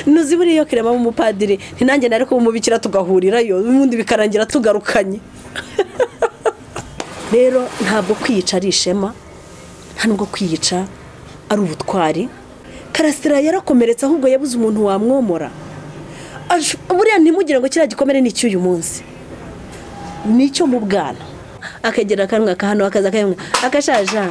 ntuzibure iyo kirema umupadiri ntinange nari kuba umubikira tugahurirayo ubundi bikarangira tugarukanye rero ntabwo kwiyica ari ishema nta nubwo kwiyica ari ubutwari karasira yarakomeretse ahubwo yabuze umuntu wamwomora buriya ntimugire ngo kiriya gikomere ni icy'uyu munsi ni icyo mu bwana akagera akanwa akahano akaza akayanywa akashaja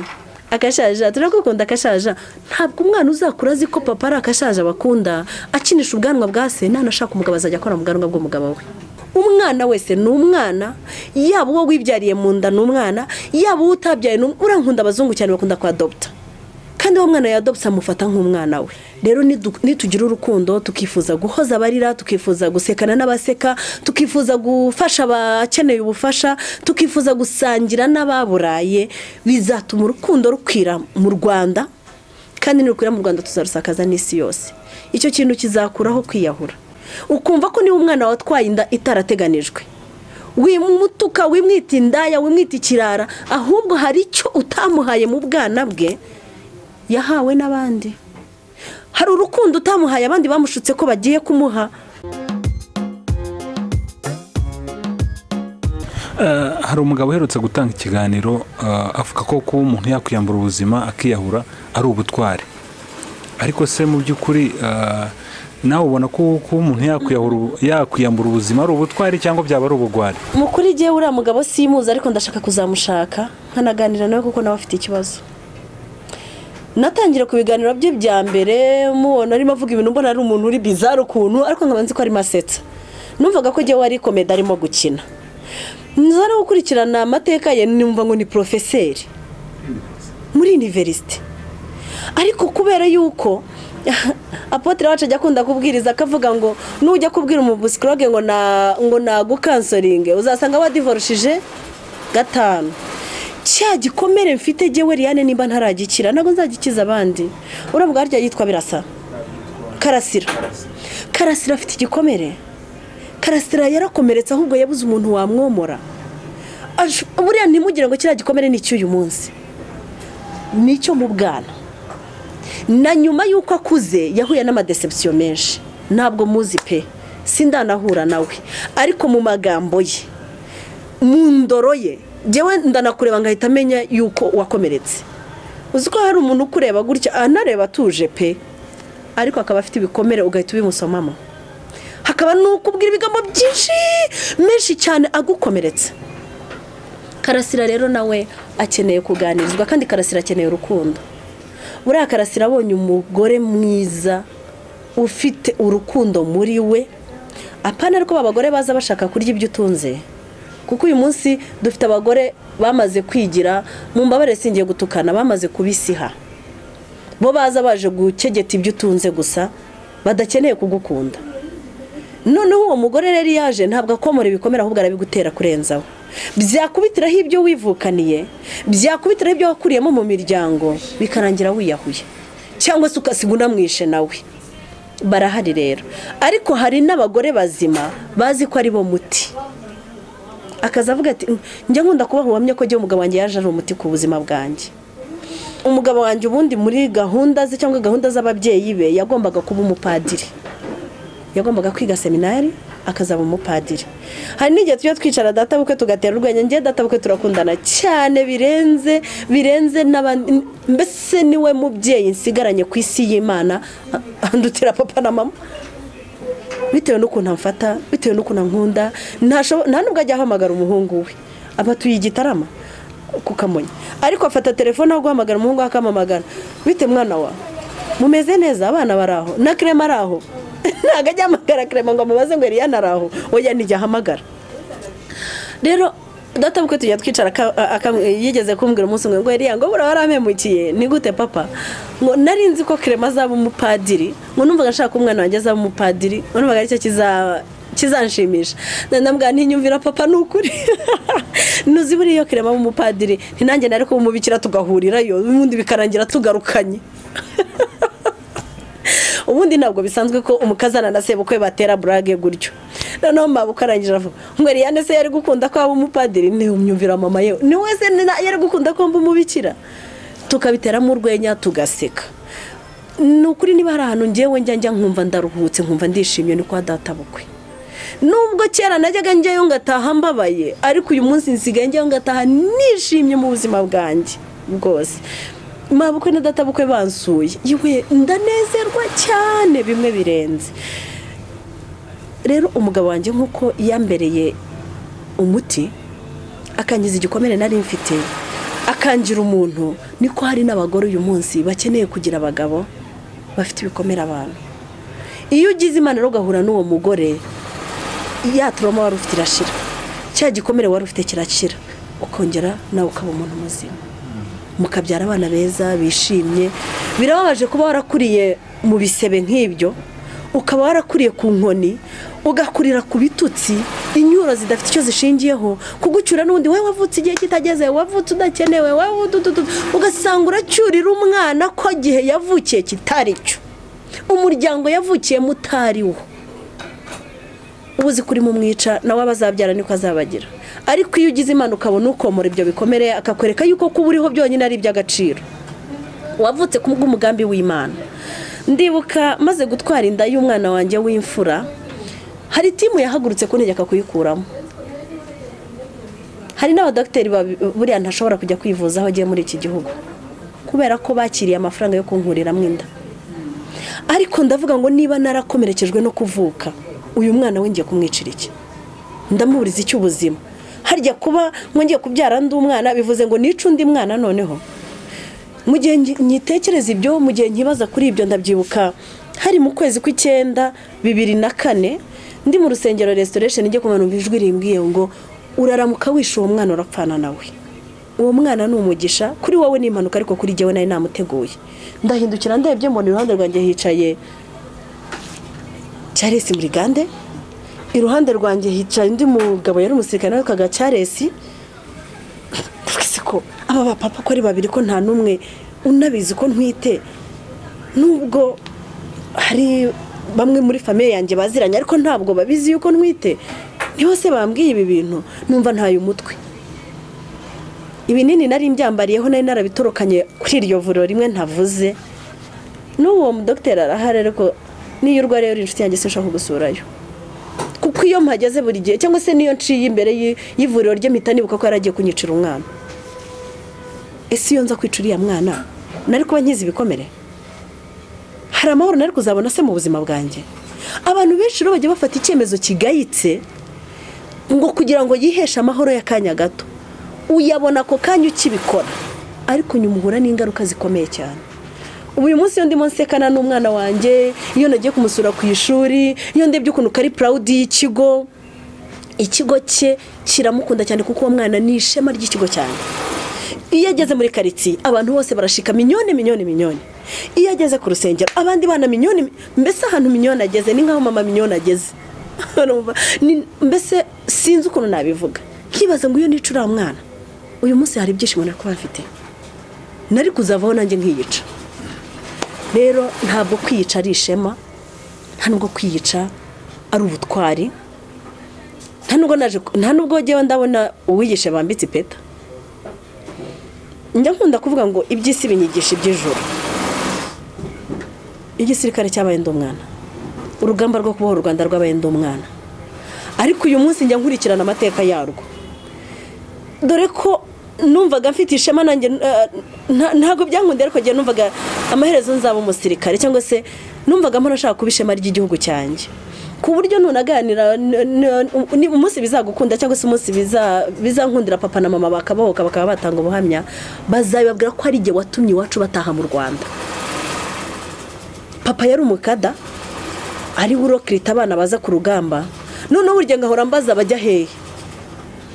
akashaja turakukunda akashaja ntabwo umwana uzakura azi ko papa ari akashaja bakunda akinisha ubwanwa bwa se nanashaka umugabo azajya akora mu bwanwa bw'umugabo we umwana wese ni umwana yaba uwo wibyariye mu nda ni umwana yaba uwo utabyaye ni umwana urankunda abazungu cyane bakunda kuhadopta kandi uwo mwana yadopsa amufata nk'umwana we rero nitugira urukundo tukifuza guhoza abarira tukifuza gusekana n'abaseka tukifuza gufasha abakeneye ubufasha tukifuza gusangira n'ababuraye bizatuma urukundo rukwira mu rwanda kandi nirukwira mu rwanda tuzarusakaza n'isi yose icyo kintu kizakuraho kwiyahura ukumva ko niba umwana watwaye inda itarateganijwe wimutuka wimwita indaya wimwita ikirara ahubwo hari icyo utamuhaye mu bwana bwe yahawe n'abandi hari urukundo utamuhaye abandi bamushutse ko bagiye kumuha hari umugabo uherutse gutanga ikiganiro avuga ko kuba umuntu yakwiyambura ubuzima akiyahura ari ubutwari ariko se mu by'ukuri nawe ubona ko kuba umuntu yakwiyambura ubuzima ari ubutwari cyangwa byaba ari ubugwari mukuri igihe uriya mugabo simuzi ariko ndashaka kuzamushaka nkanaganira nawe kuko nawe afite ikibazo natangira ku biganiro bye bya mbere mubona arimo avuga ibintu mbona ari umuntu uri bizara ukuntu ariko nkaba nzi ko arimo asetsa numvaga ko igihe wari komedi arimo gukina nzara gukurikirana amateka ye numva ngo ni porofeseri muri iniverisite ariko kubera yuko apotre wacu ajya akunda kubwiriza akavuga ngo nujya kubwira umubusikoroge ngo ngo nagukansoringe uzasanga wadivorushije gatanu cya gikomere mfite gewe riyane nimba ntaragikira ntabwo nzagikiza abandi urabwo harya yitwa birasa karasira karasira afite igikomere karasira yarakomeretse ahubwo yabuze umuntu wamwomora buriya ntimugire ngo kiriya gikomere ni icy'uyu munsi ni icyo mu bwana na nyuma y'uko akuze yahuye n'amadesepsiyo menshi ntabwo muzi pe sindanahura nawe ariko mu magambo ye mu ndoro ye ngewe ndanakureba ngahita amenya yuko wakomeretse uzi ko hari umuntu ukureba gutya anareba atuje pe ariko akaba afite ibikomere ugahita ubimusomamo hakaba n'ukubwira ibigambo byinshi menshi cyane agukomeretse karasira rero nawe akeneye kuganirizwa kandi karasira akeneye urukundo buriya karasira abonye umugore mwiza ufite urukundo muri we apana ariko abagore baza bashaka kurya ibyo utunze kuko uyu munsi dufite abagore bamaze kwigira mu mbabare singiye gutukana bamaze kubisiha bo baza baje gukegeta ibyo utunze gusa badakeneye kugukunda noneho uwo mugore rero yaje ntabwo akomora ibikomere ahubwo arabigutera kurenzaho byakubitiraho ibyo wivukaniye byakubitiraho ibyo wakuriyemo mu miryango bikarangira wiyahuye cyangwa se ugasiga unamwishe nawe barahari rero ariko hari n'abagore bazima bazi ko ari bo muti akaza avuga ati njya nkunda kubaha uwamye ko igihe umugabo wanjye yaje ari umuti ku buzima bwanjye umugabo wanjye ubundi muri gahunda ze cyangwa gahunda z'ababyeyi be yagombaga kuba umupadiri yagombaga kwiga seminari akazaba umupadiri hari n'igihe tujya twicara databukwe tugatera urwenya ngewe databukwe turakundana cyane birenze birenze n'abandi mbese niwe mubyeyi nsigaranye ku isi y'imana andutira papa na mama bitewe n'ukuntu amfata bitewe n'ukuntu ankunda nta nubwo ajya ahamagara umuhungu we aba atuye igitarama kukamunya ariko afata telefone aho guhamagara umuhungu we akamamagara bite mwana wa mumeze neza abana bari aho na kirema ari aho ntabwo ajya ahamagara kirema ngo amubaze ngo eriyana ari aho oya nijya ahamagara rero databukwe tujya twicara yigeze kumbwira umunsi umwe ngo eriya ngo buriya warampemukiye ni gute papa ngo nari nzi ko kirema azaba umupadiri ngo numvaga nshaka umwana wanjye azaba umupadiri ngo numvaga aricyo kizanshimisha ndamubwira ntinyumvira papa ni ukuri ntuzi buriya iyo kirema umupadiri ntinange nari kumubikira tugahurirayo ubundi bikarangira tugarukanye ubundi ntabwo bisanzwe ko umukazana na sebukwe batera burage gutyo noneho mbabuka arangije avuga ngo riyane se yari gukunda ko waba umupadiri ntiwumyumvira mama yewe ni wese yari gukunda ko wumva umubikira tukabiteramo urwenya tugaseka ni ukuri niba hari ahantu ngewe njya njya nkumva ndaruhutse nkumva ndishimye ni kwa data bukwe nubwo kera najyaga njyayo ngataha mbabaye ariko uyu munsi nsigaye njyayo ngataha nishimye mu buzima bwanjye bwose mabukwe na data bukwe bansuye yewe ndanezerwa cyane bimwe birenze rero umugabo wanjye nk'uko yambereye umuti akangiza igikomere nari mfite akangira umuntu niko hari n'abagore uyu munsi bakeneye kugira abagabo bafite ibikomere abantu iyo ugize imana rero ugahura n'uwo mugore yaturamo wari ufite irashira cya gikomere wari ufite kirakira ukongera nawe ukaba umuntu muzima mukabyara abana beza bishimye birababaje kuba warakuriye mu bisebe nk'ibyo ukaba warakuriye ku nkoni ugakurira ku bitutsi inyuro zidafite icyo zishingiyeho kugucyura n'undi wowe wavutse igihe kitageze wavutse udakenewe wowe udududu ugasanga uracyurira umwana ko igihe yavukiye kitari cyo umuryango yavukiyemo utari wo ubu uzi kuri mumwica nawe abazabyara niko azabagira ariko iyo ugize imana ukabona ukomora ibyo bikomere akakwereka yuko kuba uriho byonyine ari iby'agaciro wavutse ku bw'umugambi w'imana ndibuka maze gutwara inda y'umwana wanjye w'imfura hari timu yahagurutse kuntegeka kuyikuramo hari n'abadogiteri babi- buriya ntashobora kujya kwivuza aho agiye muri iki gihugu kubera ko bakiriye amafaranga yo kunkuriramo inda ariko ndavuga ngo niba narakomerekejwe no kuvuka uyu mwana wongeye kumwicira iki ndamuburiza icy'ubuzima harya kuba mwongeye kubyara undi mwana bivuze ngo nice undi mwana noneho mu gihe ngi- nyitekereza ibyo mu gihe nkibaza kuri ibyo ndabyibuka hari mu kwezi kw'icyenda bibiri na kane ndi mu rusengero restoration njye kumanura ijwi rimbwiye ngo uraramuka wishe uwo mwana urapfana nawe uwo mwana ni umugisha kuri wowe ni impanuka ariko kuri jyewe nari namuteguye ndahindukira ndebye mbona iruhande rwanjye hicaye Charles Murigande iruhande rwanjye hicaye undi mugabo yari umusirikare nawe kaga Charles twese ko aba bapapa ko ari babiri ko nta n'umwe unabizi ko ntwite nubwo hari bamwe muri famiye yanjye baziranye ariko ntabwo babizi yuko ntwite ni bose bambwiye ibi bintu numva ntaye umutwe ibinini nari mbyambariyeho nari narabitorokanye kuri iryo vuriro rimwe ntavuze n'uwo mudogiteri arahari ariko niyo urwariye uri inshuti yanjye sinshaka kugusurayo kuko iyo mpageze buri gihe cyangwa se niyo nciye imbere y'i- y'ivuriro rye mpita nibuka ko yaragiye kunyicira umwana ese iyo nza kwicira uriya mwana nari kuba nkize ibikomere hari amahoro nari kuzabona se mu buzima bwanjye abantu benshi rero bajya bafata icyemezo kigayitse ngo kugira ngo yiheshe amahoro y'akanya gato uyabona ako kanya ukibikora ariko nyuma uhura n'ingaruka zikomeye cyane ubu uyu munsi iyo ndimo nsekana n'umwana wanjye iyo nagiye kumusura ku ishuri iyo ndebye ukuntu kari purawudi y'ikigo ikigo cye kiramukunda cyane kuko uwo mwana ni ishema ry'ikigo cyane iyo ageze muri karitsiye abantu bose barashika minyoni minyoni minyoni iyo ageze ku rusengero abandi bana minyoni mbese ahantu minyoni ageze ni nk'aho mama minyoni ageze Urumva? Ni- mbese sinzi ukuntu nabivuga nkibaza ngo iyo nica uriya mwana uyu munsi hari ibyishimo nari kuba mfite nari kuzavaho nanjye nkiyica rero ntabwo kwiyica ari ishema nta nubwo kwiyica ari ubutwari nta nubwo naje nta nubwo ngewe ndabona uwigisha bambitse ipeta njya nkunda kuvuga ngo iby'isi binyigisha iby'ijoro igisirikare cyabaye ndi umwana urugamba rwo kubohora u rwanda rwabaye ndi umwana ariko uyu munsi njya nkurikirana amateka yarwo dore ko numvaga mfite ishema nanjye eh, nta- ntabwo byankundiye ariko njye numvaga amaherezo nzaba umusirikare cyangwa se numvaga mpora nshaka kuba ishema ry'igihugu cyanjye ku buryo nunaganira n- n- ni umunsi bizagukunda cyangwa se umunsi biza- bizankundira papa na mama bakabohoka bakaba batanga ubuhamya bazabibabwira ko ari igihe watumye iwacu bataha mu rwanda papa yari umukada ariwe urokirita abana baza ku rugamba noneho burya ngahora mbaza bajya hehe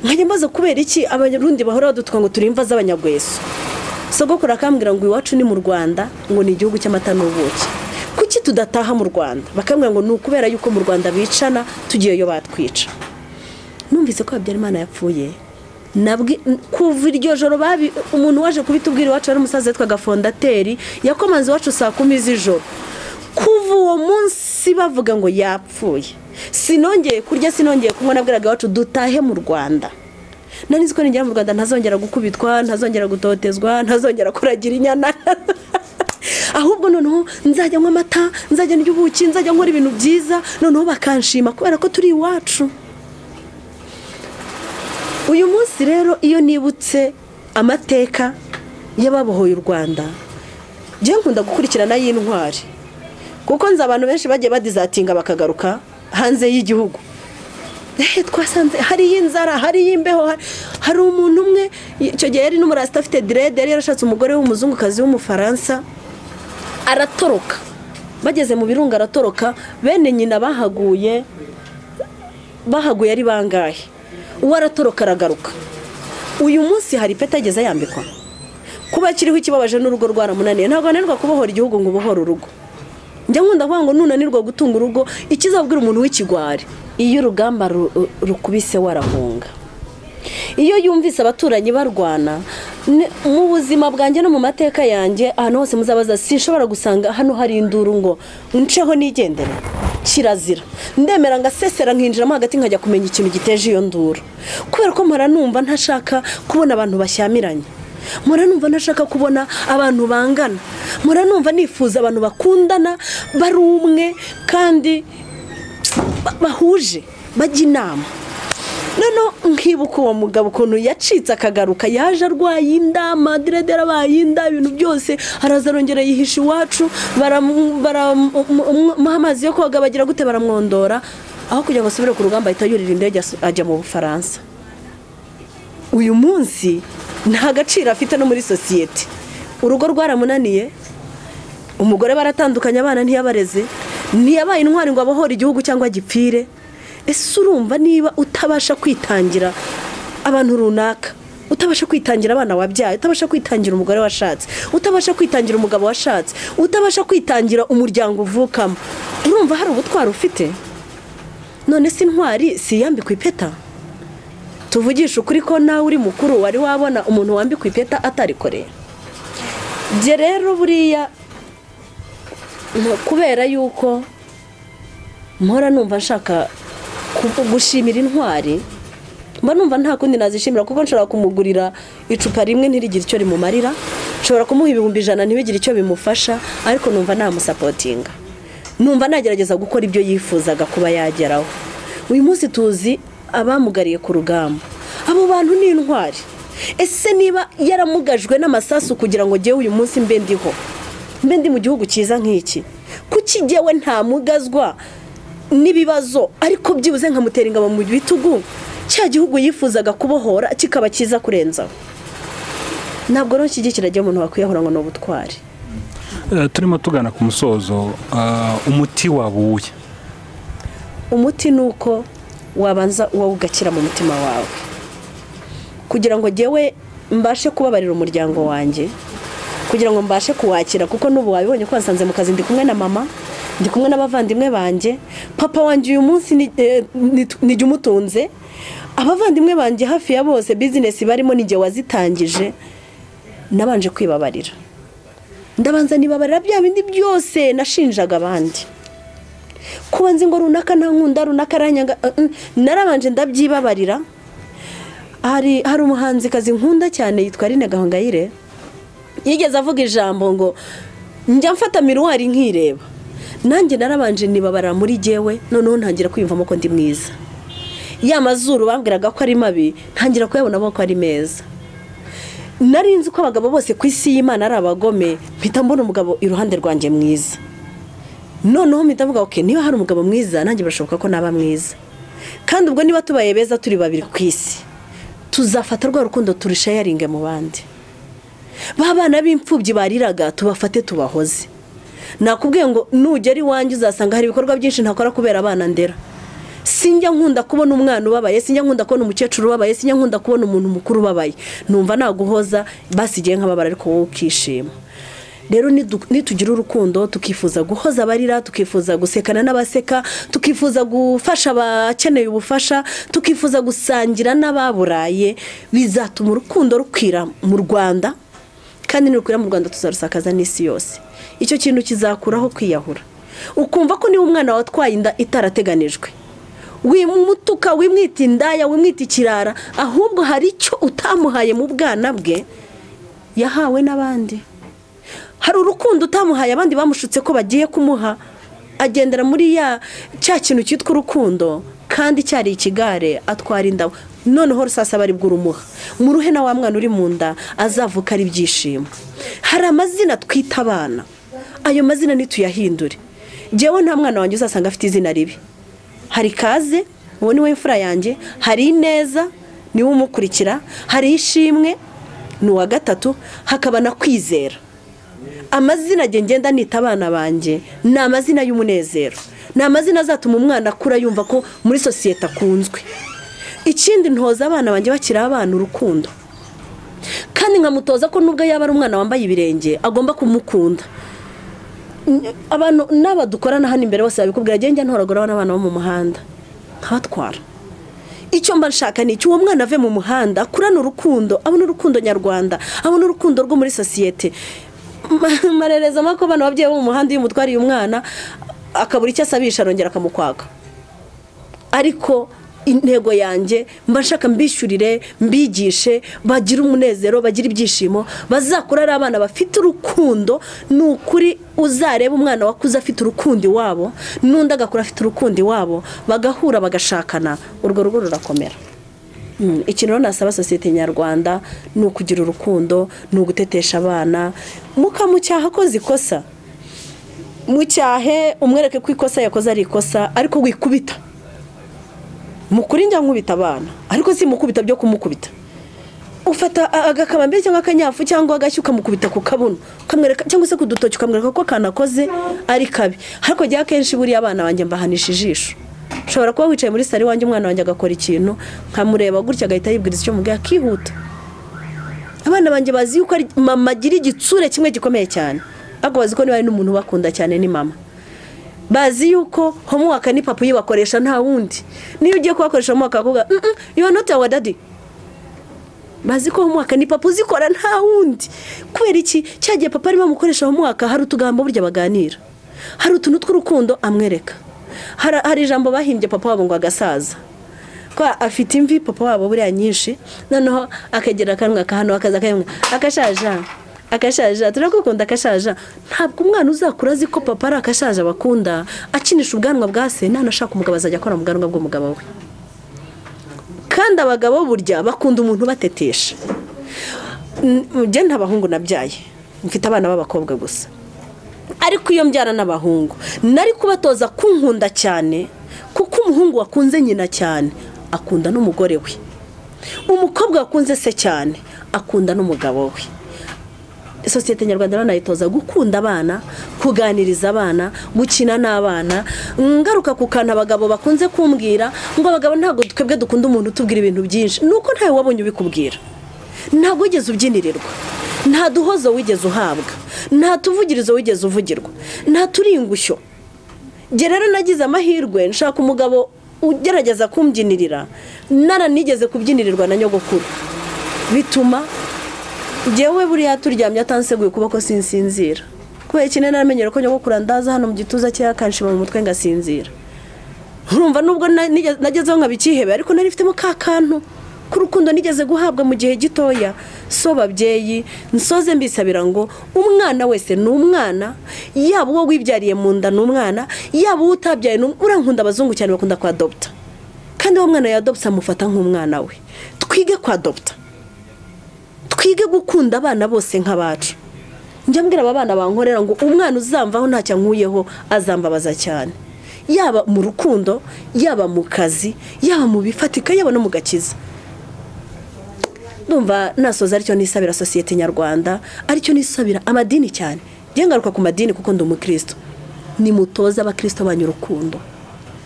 nkajya mbaza kubera iki abanyarundi bahora badutuka ngo turi imva z'abanyagweso sogokuru akambwira ngo iwacu ni mu rwanda ngo ni igihugu cy'amata n'ubuki kuki tudataha mu rwanda bakambwira ngo ni ukubera yuko mu rwanda bicana tugiyeyo batwica numvise ko habyarimana yapfuye nabwi kuva iryo joro babi umuntu waje kubitubwira iwacu wari umusaza witwaga fondateri yakomanze iwacu saa kumi z'ijoro kuva uwo munsi bavuga ngo yapfuye sinongeye kurya sinongeye kunywa nabwiraga iwacu dutahe mu rwanda nari nzi ko nigera mu rwanda ntazongera gukubitwa ntazongera gutotezwa ntazongera kuragira inyana ahubwo noneho nzajya nywa amata nzajya ndya ubuki nzajya nkora ibintu byiza noneho bakanshima kubera ko turi iwacu uyu munsi rero iyo nibutse amateka y'ababohoye u rwanda njyewe nkunda gukurikirana y'intwari kuko nzi abantu benshi bagiye badizatinga bakagaruka hanze y'igihugu ehe twasanze hari iy'inzara hari iy'imbeho hari- hari umuntu umwe icyo gihe yari n'umurasita afite direde yari yarashatse umugore w'umuzungukazi w'umufaransa aratoroka bageze mu birunga aratoroka bene nyina bahaguye bahaguye ari bangahe uwo aratoroka aragaruka uyu munsi hari ipeti ageze yambikwa kuba kiriho ikibabaje n'urugo rwaramunaniye ntabwo ananirwa kubohora igihugu ngo ubohore urugo njya nkunda kuvuga ngo nunanirwa gutunga urugo ikizabwira umuntu w'ikigwari iyo urugamba ru- rukubise warahunga iyo yumvise abaturanyi barwana ni- mu buzima bwanjye no mu mateka yanjye ahantu hose muzabaza sinshobora gusanga hano hari induru ngo nceho nigendere kirazira ndemera ngasesera nkinjiramo hagati nkajya kumenya ikintu giteje iyo nduru kubera ko mpora numva ntashaka kubona abantu bashyamiranye mpora numva ntashaka kubona abantu bangana mpora numva nifuza abantu bakundana bari umwe kandi ba- bahuje bajya inama noneho nkibuka uwo mugabo ukuntu yacitse akagaruka yaje arwaye inda madirede yarabaye inda ibintu byose araza arongera yihisha iwacu baramu- baramuha amazi yo koga bagira gute baramwondora aho kugira ngo asubire ku rugamba ahita yurira indege asu- ajya mu bufaransa uyu munsi nta gaciro afite no muri sosiyete urugo rwaramunaniye umugore baratandukanye abana ntiyabareze ntiyabaye intwari ngo abohore igihugu cyangwa gipfire ese urumva niba utabasha kwitangira abantu runaka utabasha kwitangira abana wabyaye utabasha kwitangira umugore washatse utabasha kwitangira umugabo washatse utabasha kwitangira umuryango uvukamo urumva hari ubutwari ufite none se intwari si iyambikwa ipeta tuvugishe ukuri ko nawe uri mukuru wari wabona umuntu wambikwa ipeta atarikoreye bye rero buriya ni kubera yuko mpora numva nshaka ku- gushimira intwari mba numva nta kundi nazishimira kuko nshobora kumugurira icupa rimwe ntirigire icyo rimumarira nshobora kumuha ibihumbi ijana ntibigire icyo bimufasha ariko numva namusapotinga numva nagerageza gukora ibyo yifuzaga kuba yageraho uyu munsi tuzi abamugariye ku rugamba abo bantu ni intwari ese niba yaramugajwe n'amasasu kugira ngo njyewe uyu munsi mbe ndiho mbe ndi mu gihugu cyiza nk'iki kuki njyewe ntamugazwa n'ibibazo ariko byibuze nkamutera ingabo mu bitugu cya gihugu yifuzaga kubohora kikaba cyiza kurenzaho ntabwo rero nshyigikira ajya umuntu wakwiyahura ngo ni ubutwari Eh, turimo tugana ku musozo ah, umuti wabuye umuti ni uko wabanza uwo ugakira mu mutima wawe kugira ngo njyewe mbashe kubabarira umuryango wanjye kugira ngo mbashe kuwakira kuko n'ubu wabibonye ko wasanze mu kazi ndi kumwe na mama ndi kumwe n'abavandimwe banjye papa wanjye uyu munsi ni- eh, ni- nijya umutunze abavandimwe banjye hafi ya bose bizinesi barimo nijye wazitangije nabanje kwibabarira ndabanza nibabarira bya bindi byose nashinjaga abandi kuba nzi ngo runaka nta nkunda runaka aranyanga uh, uh, narabanje ndabyibabarira hari hari umuhanzikazi nkunda cyane yitwa Aline Gahongayire yigeze avuga ijambo ngo njya mfata miruwari nkireba nanjye narabanje nibabara muri jyewe noneho ntangira kwiyumvamo ko ndi mwiza ya mazuru bambwiraga ko ari mabi ntangira kuyabonamo ko ari meza nari nzi ko abagabo bose ku isi y'imana ari abagome mpita mbona umugabo iruhande rwanjye mwiza noneho mpita mvuga ok niba hari umugabo mwiza nanjye birashoboka ko naba mwiza kandi ubwo niba tubaye beza turi babiri ku isi tuzafata rwa rukundo turushayaringe mu bandi ba bana b'imfubyi bariraga tubafate tubahoze nakubwiye ngo nugera iwanjye uzasanga hari ibikorwa byinshi ntakora kubera abana ndera sinjya nkunda kubona umwana ubabaye sinjya nkunda kubona umukecuru ubabaye sinjya nkunda kubona umuntu mukuru ubabaye numva naguhoza basigaye nk'ababara ariko wowe ukishima rero nidu- nitugira urukundo tukifuza guhoza abarira tukifuza gusekana n'abaseka tukifuza gufasha abakeneye ubufasha tukifuza gusangira n'ababuraye bizatuma urukundo rukwira mu rwanda kandi nirukwira mu rwanda tuzarusakaza n'isi yose icyo kintu kizakuraho kwiyahura ukumva ko niba umwana watwaye inda itarateganijwe wimutuka wimwita indaya wimwita ikirara ahubwo hari icyo utamuhaye mu bwana bwe yahawe n'abandi hari urukundo utamuhaye abandi bamushutse ko bagiye kumuha agendera muri ya cya kintu cyitwa urukundo kandi cyari ikigare atwara indabo noneho rusasa bari bw'urumuha muruhe na wa mwana uri mu nda azavuka ari ibyishimo hari amazina twita abana ayo mazina ntituyahindure ngewe nta mwana wanjye uzasanga afite izina ribi hari kaze uwo ni we imfura yanjye hari ineza niwe umukurikira hari ishimwe ni uwa gatatu hakaba na kwizera amazina njye ngenda nita abana banjye ni amazina y'umunezero ni amazina azatuma umwana akura yumva ko muri sosiyete akunzwe ikindi ntoza abana banjye bakiri abana urukundo kandi nkamutoza ko nubwo yaba ari umwana wambaye ibirenge agomba kumukunda abantu n'aba dukorana hano imbere bose babikubwira njye njya ntoragura n'abana bo mu muhanda nkabatwara icyo mba nshaka ni icyo uwo mwana ave mu muhanda akurane urukundo abone urukundo nyarwanda abone urukundo rwo muri sosiyete marereza ko abana babyeyi bo mu muhanda iyo umutwariye umwana akabura icyo asabisha arongera akamukwaka ariko intego yanjye mba nshaka mbishyurire mbigishe bagire umunezero bagire ibyishimo bazakura ari abana bafite urukundo ni ukuri uzareba umwana wakuze afite urukundo iwabo n'undi agakura afite urukundo iwabo bagahura bagashakana urwo rugo rurakomera ikintu rero nasaba sosiyete nyarwanda ni ukugira urukundo ni ugutetesha abana mukamucyaha akoze ikosa mucyahe umwereke ko ikosa yakoze ari ikosa ariko wikubita mukuri njya nkubita abana ariko si mukubita byo kumukubita ufata agakamambiri cyangwa akanyafu cyangwa agashyi ukamukubita ku kabuno ukamwereka cyangwa se ku dutoki ukamwereka ko kanakoze ari kabi ariko jya akenshi buriya abana banjye mbahanisha ijisho ushobora kuba wicaye muri salo iwanjye umwana wanjye agakora ikintu nkamureba gutya agahita yibwiriza icyo mubwiye akihuta abana banjye bazi yuko mama agira igitsure kimwe gikomeye cyane ariko bazi ko niba ari n'umuntu ubakunda cyane ni mama bazi yuko homuwaka ni papa uyibakoresha nta wundi niyo ugiye kubakoresha homuwaka bakavuga yuwa noti awa dadi bazi ko homuwaka ni papa uzikora nta wundi kubera iki cyagiye papa arimo amukoresha homuwaka hari utugambo burya baganira hari utuntu tw'urukundo amwereka hari ijambo bahimbye papa wabo ngo agasaza ko afite imvi papa wabo buriya nyinshi noneho akagera akanwa akahano akaza akayanywa agashaja akashaja turagukunda akashaja ntabwo umwana uzakura azi ko papa ari akashaja bakunda akinisha ubwanwa bwa se nanashaka umugabo azajya akora mu bwanwa bw'umugabo we kandi abagabo burya bakunda umuntu ubatetesha njye nta bahungu nabyaye mfite abana b'abakobwa gusa ariko iyo mbyara n'abahungu nari kubatoza kunkunda cyane kuko umuhungu wakunze nyina cyane akunda n'umugore we umukobwa wakunze se cyane akunda n'umugabo we sosiyete nyarwanda banayitoza gukunda abana kuganiriza abana gukina n'abana ngaruka ku kantu abagabo bakunze kumbwira ngo abagabo ntabwo twebwe dukunda umuntu utubwira ibintu byinshi ni uko ntawe wabonye ubikubwira ntabwo wigeze ubyinirirwa nta duhozo wigeze uhabwa nta tuvugirizo wigeze uvugirwa nta turingushyo njye rero nagize amahirwe nshaka umugabo ugerageza kumbyinirira naranigeze kubyinirirwa na nyogokuru bituma njyewe buriya turyamye atanseguye ukuboko sinsinzira kubera ikintu naramenyera ko nyogokuru andaza hano mu gituza cye akanshima mu mutwe ngasinzira urumva nubwo nagezeho nkabikihebe ariko nari ifitemo ka kantu k'urukundo nigeze guhabwa mu gihe gitoya so babyeyi nsoze mbisabira ngo umwana wese ni umwana yaba uwo wibyariye mu nda ni umwana yaba uwo utabyaye ni umwana urankunda abazungu cyane bakunda kwa dogita kandi uwo mwana yadogita amufata nk'umwana we twige kwa dogita twige gukunda abana bose nk'abacu njya mbwira aba bana bankorera ngo umwana uzamvaho ntacyo ankuyeho azambabaza cyane yaba mu rukundo yaba mu kazi yaba mu bifatika yaba no mu gakiza ndumva nasoza aricyo nisabira sosiyete nyarwanda aricyo nisabira amadini cyane ngaruka ku madini kuko ndi umukristo nimutoze abakristo banyu urukundo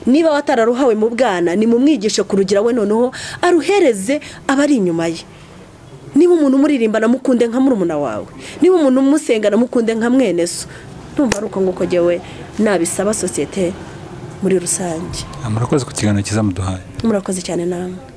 niba watararuhawe mu bwana nimumwigishe kurugira we noneho aruhereze abari inyuma ye niba umuntu umuririmbana mukunde nka murumuna wawe niba umuntu umusengana mukunde nka mwene so ndumva ari uko nguko ngewe nabisaba sosiyete muri rusange murakoze ku kiganiro cyiza muduhaye murakoze cyane namwe